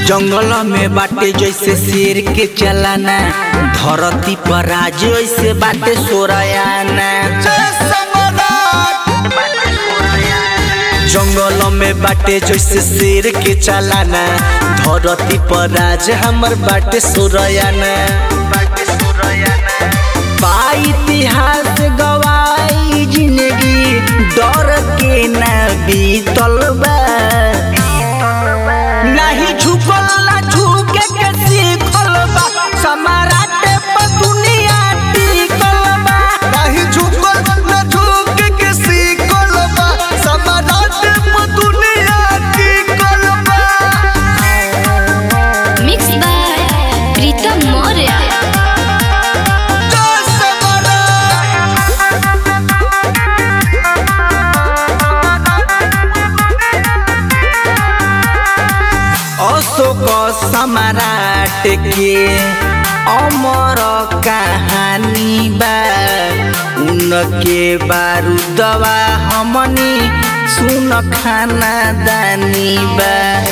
जंगल में बाटे जैसे शेर के चलाना धरती पर राज ऐसे बाटे सोरायाना जंगल में बाटे जैसे शेर के चलाना धरती पर राज हमर बाटे सोरायाना बा इतिहास गवाई जिंदगी डर के ना बीतल बा नहीं झुकल ना झुके के सीखल बा समाराटे पर दुनिया टिकल बा नाही झुकल न झुक के सीखल बा समाराट पे दुनिया टिकल बा Mixed by Pritam Moria. जय समाराट अशोक सम्राट के अमर कहानी बा उनके बारूदवा हमनी सुन खाना दानी बा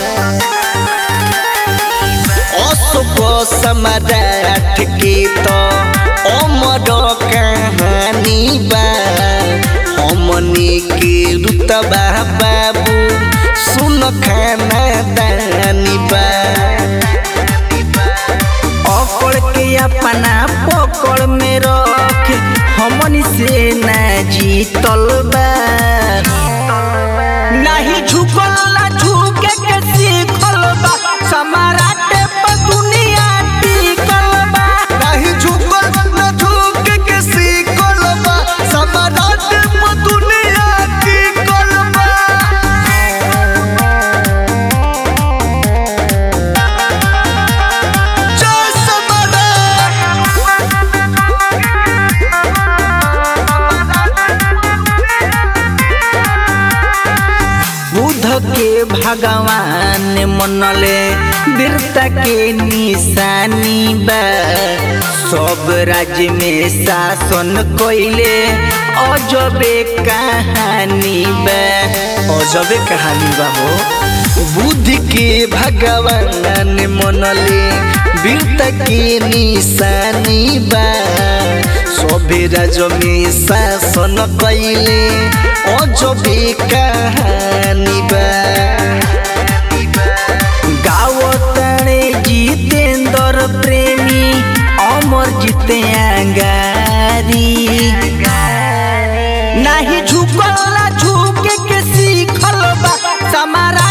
अशोक सम्राट के तो अमर कहानी बा हमनी के रुतबा बाबू सुन खाना दानी बा अकड़ के अपना पकड़ में रख हमनी से ना जीतल बा नहीं झुकल ना झुके के सीखल बा समाराटे पर दुनिया टिकल बा नाही झुकल न झुक के सीखल बा समाराट पे दुनिया टिकल बा जय बुध के भगवान मनले वीरता के निशानी बा सब राज्य में शासन कइले अजबे कहानी बा अजबे कहानी बा हो बुद्ध के भगवान मनले वीरता के निशानी बा सभे राज्य में शासन कइले अजबे कहानी बा गावताणे जितेंद्र प्रेमी अमर जीते अंगारी नहीं झुकल ना झुके के सीखल बा समारा